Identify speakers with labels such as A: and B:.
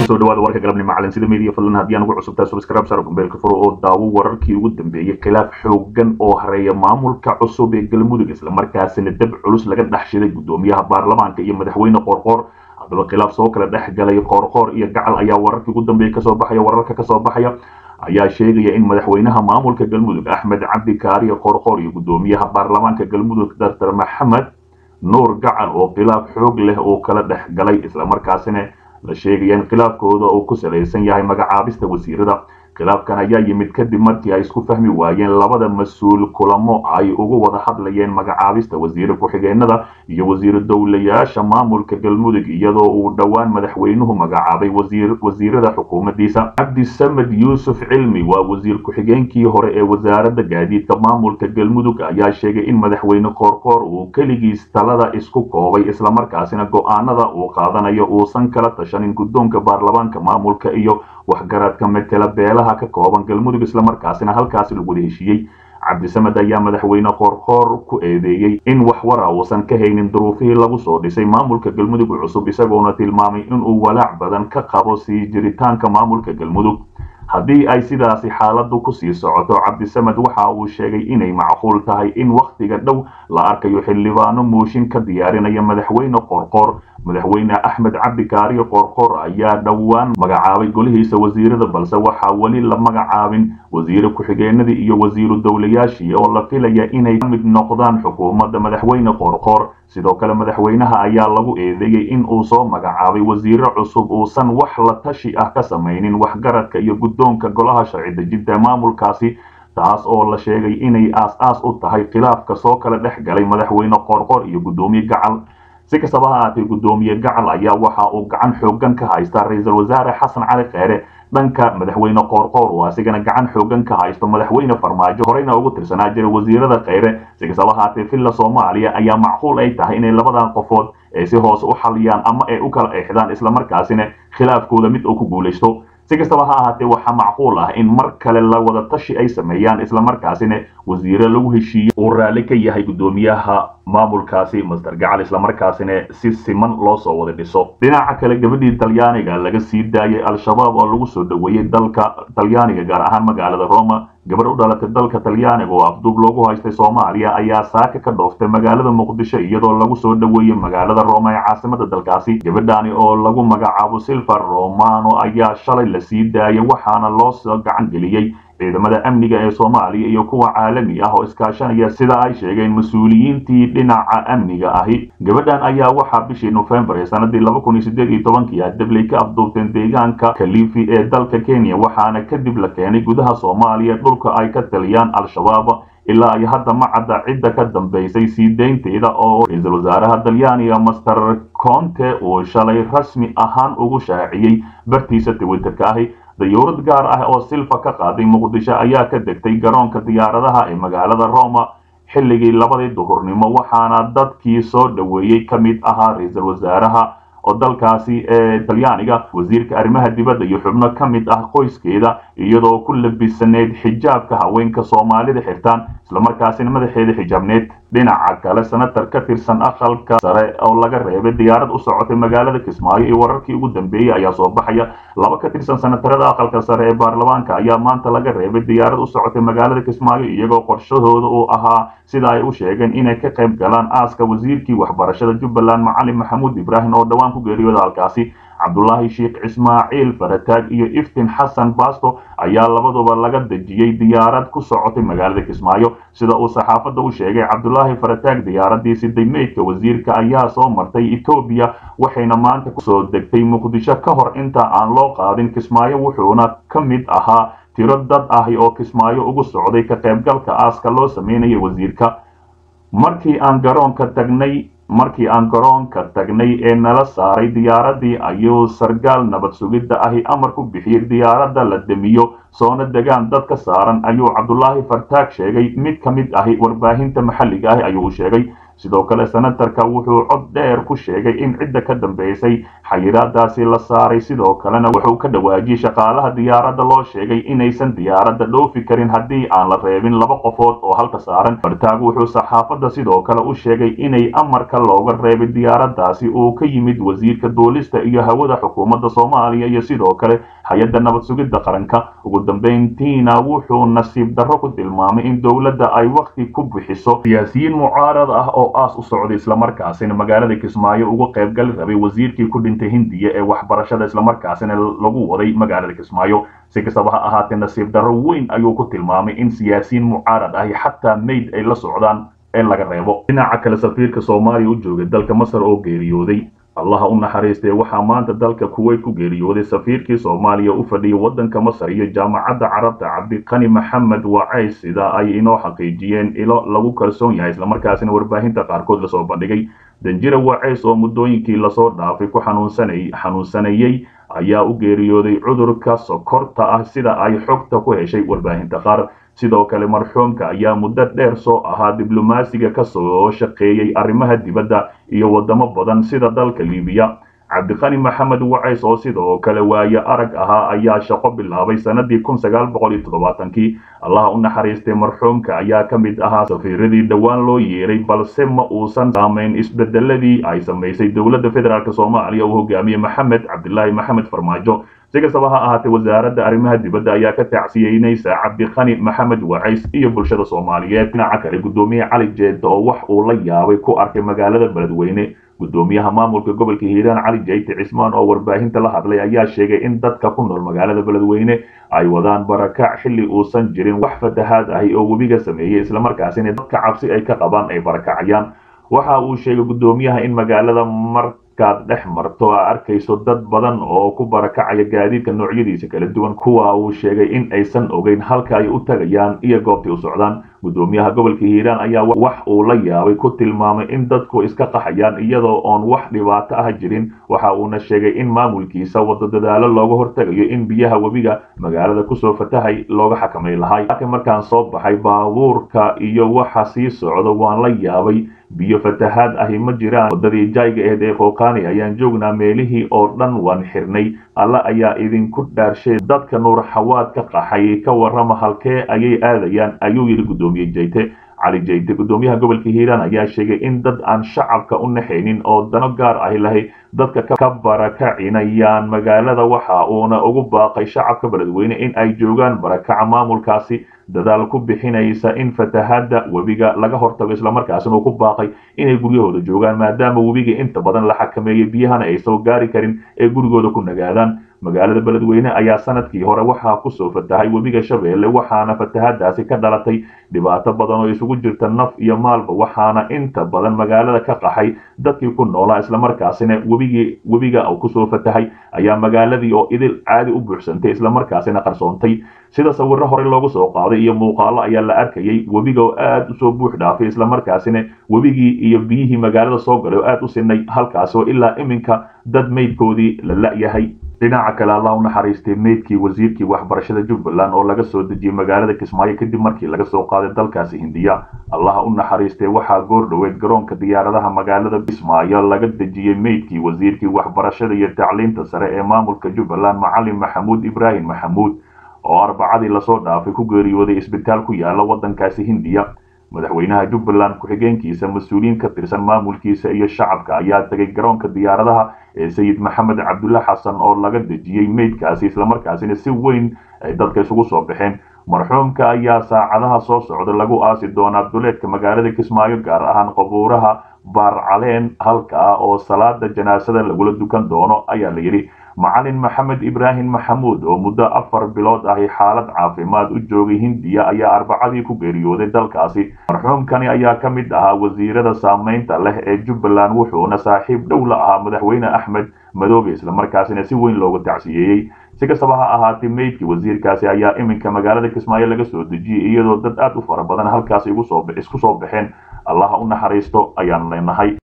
A: kusoo dhawaada warka galabnimo calansida media fadlan haddii aan ugu cusubtaa subscribe sar kumbeelka furo oo daawo wararkii ugu dambeeyey khilaaf xoogan oo hareeya maamulka cusub ee galmudug islamarkaasina dab culus laga dhex shiday guddoomiyaha baarlamaanka iyo madaxweyne qoorqoor haddaba khilaaf soo kala dhex galay qoorqoor iyo gacal ayaa wararkii ugu dambeeya kasoo baxaya wararka kasoo baxaya ayaa sheegaya in madaxweynaha maamulka galmudug axmed cabdi kaariyo qoorqoor iyo guddoomiyaha baarlamaanka galmudug doctor maxamed nuur gacal oo khilaaf xoog leh oo kala dhex galay islamarkaasina la sheegaya in khilaafkooda uu ku salaysan yahay magacaabista wasiirada khilaafkan ayaa yimid kadib markii ay isku fahmi waayeen labada mas-uul kulamo ay ugu wada hadlayeen magacaabista wasiire ku-xigeenada iyo wasiiro dowlayaasha maamulka galmudug iyadoo uu dhowaan madaxweynuhu magacaabay wasiirada xukuumaddiisa cabdisamed yuusuf cilmi waa wasiir ku-xigeenkii hore ee wasaaradda gaadiidka maamulka galmudug ayaa sheegay in madaxweyne qoorqoor uu keligiis talada isku koobay islamarkaasina go-aanada uu qaadanayo uusan kala tashanin guddoonka baarlamaanka maamulka iyo waxgaradka metela beelaha ka kooban galmudug islamarkaasina halkaasi lagu wada heshiiyey cabdisamed ayaa madaxweyne qoorqoor ku eedeeyey in wax wara uusan ka haynin duruufihii lagu soo dhisay maamulka galmudug cusub isagoona tilmaamay inuu walaac badan ka qabo sii jiritaanka maamulka galmudug haddii ay sidaasi xaaladdu kusii socoto cabdisamed waxa uu sheegay inay macquul tahay in wakhtiga dhow la arkayo xildhibaano mooshin ka diyaarinaya madaxweyne qoorqoor madaxweyne axmed cabdi kaariyo qoorqoor ayaa dhowaan magacaabay golihiisa wasiirada balse waxaa weli la magacaabin wasiire ku-xigeenadii iyo wasiiru dowlayaashii oo la filaya inay ka mid noqdaan xukuumadda madaxweyne qoorqoor sidoo kale madaxweynaha ayaa lagu eedeeyey in uu soo magacaabay wasiire cusub uusan wax la tashi ah ka samaynin waxgaradka iyo guddoonka golaha sharci dejinta maamulkaasi taas oo la sheegay inay aas-aas u tahay khilaafka soo kala dhex galay madaxweyne qoorqoor iyo guddoomiye gacal si kastaba ha ahaatee guddoomiye gacal ayaa waxa uu gacan xoogan ka haystaa ra-iisul wasaare xasan cali kheyre dhanka madaxweyne qoorqoor oo asigana gacan xoogan ka haysto madaxweyne farmaajo horeyna ugu tirsanaa jira wasiirada kheyre si kastaba haatee villa soomaaliya ayaa macquul ay tahay inay labadan qofood ay si hoos u xaliyaan ama ay u kala eexdaan islamarkaasina khilaafkooda mid uu ku guulaysto si kastaba ha ahaatee waxaa macquul ah in mar kale la wada tashi ay sameeyaan islamarkaasina wasiire lagu heshiiyo uu raalli ka yahay guddoomiyaha maamulkaasi master gacal islamarkaasina si siman loo soo wada dhiso dhinaca kale gabadhii talyaaniga laga sii daayay al-shabaab oo lagu soo dhoweeyey dalka talyaaniga gaar ahaan magaalada roma gabar u dhalatay dalka talyaaniga oo afduub loogu haystay soomaaliya ayaa saaka ka dhooftay magaalada muqdisho iyadoo lagu soo dhoweeyey magaalada roma ee caasimada dalkaasi gabadhaani oo lagu magacaabo silver romano ayaa shalay la sii daayay waxaana loo soo gacan geliyey ciidamada amniga ee soomaaliya iyo kuwa caalami ah oo iskaashanaya sida ay sheegeen mas-uuliyiintii dhinaca amniga ahi gabadhan ayaa waxaa bishii nofembar ee sanadii laba kun iyo sideed iyo tobankii ah dabley ka afduubteen deegaanka kalifi ee dalka kenya waxaana kadib la keenay gudaha soomaaliya dhulka ay ka taliyaan al-shabaab ilaa ay hadda ma cadda cidda ka dambaysay sii deynteeda oo ra-iisul wasaaraha talyaaniga master conte uu shalay rasmi ahaan ugu shaaciyey bartiisa twitterka ahi dayuurad gaar ah oo silfa ka qaaday muqdisho ayaa ka degtay garoonka diyaaradaha ee magaalada roma xilligii labadii duhurnimo waxaana dadkii soo dhoweeyey ka mid ahaa ra-iisul wasaaraha oo dalkaasi ee talyaaniga wasiirka arrimaha dibadda iyo xubno ka mid ah qoyskeeda iyadoo ku labisaneyd xijaabka haweenka soomaalida xirtaan islamarkaasina madaxeeda xijaabneed dhinaca kale senatar ka tirsan aqalka sare oo laga reebay diyaarad u socotay magaalada kismaayo iyo wararkii ugu dambeeyey ayaa soo baxaya laba ka tirsan senatarada aqalka sare ee baarlamaanka ayaa maanta laga reebay diyaarad u socotay magaalada kismaayo iyagoo qorshahooda uu ahaa sida ay u sheegeen inay ka qayb galaan aaska wasiirkii waxbarashada jubbaland macalin maxamuud ibraahim oo dhowaan ku geeriyooda halkaasi cabdulaahi sheekh ismaaciil farataag iyo iftin xasan basto ayaa labaduba laga dejiyey diyaarad ku socotay magaalada kismaayo sida uu saxaafadda u sheegay cabdulaahi farataag diyaaradii siday meydka wasiirka ayaa soo martay etoobiya waxayna maanta kusoo degtay muqdisho ka hor inta aan loo qaadin kismaayo wuxuuna ka mid ahaa tiro dad ahi oo kismaayo ugu socday ka qaybgalka aaska loo sameynaya wasiirka markii aan garoonka tagnay markii aan garoonka tagnay ee nala saaray diyaaradii ayuu sargaal nabad sugidda ahi amar ku bixiyey diyaaradda la demiyo soona degaan dad ka saaran ayuu cabdulaahi fartaag sheegay mid ka mid ahi warbaahinta maxalliga ahi ayuu u sheegay sidoo kale senatarka wuxuu cod dheer ku sheegay in cidda ka dambeysay xayiraadaasi la saaray sidoo kalena wuxuu ka dhawaajiyey shaqaalaha diyaaradda loo sheegay inaysan diyaaradda dhoofi karin haddii aan la reebin laba qofood oo halka saaran fartaag wuxuu saxaafadda sidoo kale u sheegay inay amarka looga reebay diyaaraddaasi uu ka yimid wasiirka duulista iyo hawada xukuumadda soomaaliya iyo sidoo kale hay-adda nabad sugidda qaranka ugu dambeyntiina wuxuu nasiib darro ku tilmaamay in dowladda ay wakhti ku bixiso siyaasiyiin mucaarad ah oo aas u socday islamarkaasina magaalada kismaayo uga qaybgali rabay wasiirkii ku dhintay hindiya ee waxbarashada islamarkaasina lagu waday magaalada kismaayo si kastaba ha ahaatee nasiib darro weyn ayuu ku tilmaamay in siyaasiyiin mucaarad ahi xataa mayd ay la socdaan in laga reebo dhinaca kale safiirka soomaaliya u joogay dalka masar oo geeriyooday allaha u naxariistee waxaa maanta dalka kuweyt ku geeriyooday safiirkii soomaaliya u fadhiyay waddanka masar iyo jaamacadda carabta cabdiqani maxamed wacays sida ay inoo xaqiijiyeen ilo lagu kalsoon yahay islamarkaasina warbaahinta qaarkood lasoo bandhigay danjira wacays oo muddooyinkii lasoo dhaafay ku xanuunsanayey ayaa u geeriyooday cudurka sokorta ah sida ay xogta ku heshay warbaahinta qaar sidoo kale marxuumka ayaa muddo dheer soo ahaa diblomaasiga ka soo shaqeeyey arrimaha dibadda iyo waddamo badan sida dalka libiya cabdiqani maxamed wacays oo sidoo kale waaye arag ahaa ayaa shaqo bilaabay sannadii kun sagaal boqol iyo toddobaatankii allaha u naxariistay marxuumka ayaa ka mid ahaa safiiradii dhowaan loo yeeray balse ma uusan saamayn isbedeladii ay samaysay dowladda federaalk soomaaliya uu hogaamiyey maxamed cabdilaahi maxamed farmaajo si kastaba ha ahaatee wasaaradda arrimaha dibadda ayaa ka tacsiyeynaysa cabdiqani maxamed wacays iyo bulshada soomaaliyeed dhinaca kale guddoomiye cali jeedda oo wax uu la yaabay ku arkay magaalada beledweyne guddoomiyaha maamulka gobolka hiiraan cali jayte cismaan oo warbaahinta la hadlay ayaa sheegay in dadka ku nool magaalada beledweyne ay wadaan barakac xilli uusan jirin wax fatahaad ahi oo webiga sameeyey islamarkaasina dadka cabsi ay ka qabaan ay barakacayaan waxa uu sheegay guddoomiyaha in magaalada markaad dhex marto a arkayso dad badan oo ku barakacaya gaadiidka noocyadiisa kala duwan kuwa uu sheegay in aysan ogeyn halka ay u tagayaan iyo goobtay u socdaan guddoomiyaha gobolka hiiraan ayaa wax uu la yaabay ku tilmaamay in dadku iska qaxayaan iyadoo oon wax dhibaato ah jirin waxa uuna sheegay in maamulkiisa wado dadaalo looga hortagayo in biyaha webiga magaalada kusoo fatahay looga xakamay lahay laakiin markaan soo baxay baabuurka iyo waxa sii socdo waan la yaabay biyo fatahaad ahi ma jiraan waddadii jayga aheyd ee qooqaani ayaan joognaa meelihii oo dhan waan xirnay alla ayaa idinku dhaarshay dadka nuur xawaad ka qaxay ka warrama halkee ayay aadayaan ayuu yidhi guddoomiye jayte cali jayte guddoomiyaha gobolka hiiraan ayaa sheegay in dad aan shacabka u naxaynin oo dano gaar ahi lahay dadka ka barakacinayaan magaalada waxa uuna ugu baaqay shacabka beledweyne in ay joogaan barakaca maamulkaasi dadaal ku bixinaysa in fatahaadda webiga laga hortago islamarkaasina uu ku baaqay inay guryahooda joogaan maadaama webiga inta badan la xakameeyey biyahana ay soo gaari karin ee gurigooda ku nagaadaan magaalada beledweyne ayaa sanadkii hore waxaa kusoo fatahay webiga shabeelle waxaana fatahaadaasi ka dhalatay dhibaato badan oo isugu jirta naf iyo maalba waxaana inta badan magaalada ka qaxay dadkii ku noolaa islamarkaasina webigii webiga uu kusoo fatahay ayaa magaaladii oo idil caadi u buuxsantay islamarkaasina qarsoontay sida sawirro hore loogu soo qaaday iyo muuqaalo ayaa la arkayay webiga oo aad usoo buux dhaafay islamarkaasina webigii iyo biyihii magaalada soo galay oo aad u sinay halkaas oo ilaa iminka dad meydkoodii la la'yahay dhinaca kale allah u naxariistay meydkii wasiirkii waxbarashada jubbaland oo laga soo dejiyey magaalada kismaayo kadib markii laga soo qaaday dalkaasi hindiya allaha u naxariistay waxaa goor dhoweed garoonka diyaaradaha magaalada kismaayo laga dejiyey meydkii wasiirkii waxbarashada iyo tacliinta sare ee maamulka jubbaland macalin maxamuud ibraahim maxamuud oo arbacadii lasoo dhaafay ku geeriyooday isbitaal ku yaala waddankaasi hindiya madaxweynaha jubbaland ku-xigeenkiisa mas-uuliyiin ka tirsan maamulkiisa iyo shacabka ayaa tegay garoonka diyaaradaha ee sayid maxamed cabdulle xasan oo laga dejiyey meydkaasi islamarkaasina si weyn ay dadka isugu soo baxeen marxuumka ayaa saacadaha soo socda lagu aasi doonaa duleedka magaalada kismaayo gaar ahaan qabuuraha baarcaleen halka ah oo salaada janaasada lagula dukan doono ayaa la yidhi macalin maxamed ibraahim maxamuud oo muddo afar bilood ahi xaalad caafimaad u joogay hindiya ayaa arbacadii ku geeriyooday dalkaasi marxuumkani ayaa ka mid ahaa wasiirada saamaynta leh ee jubbaland wuxuuna saaxiib dhow la ahaa madaxweyne axmed madoobe islamarkaasina si weyn loogu tacsiyeeyey si kastaba ha ahaatee meydkii wasiirkaasi ayaa iminka magaalada kismaayo laga soo dejiyey iyadoo dad aad u fara badan halkaasi isku soo baxeen allaha u naxariisto ayaan leenahay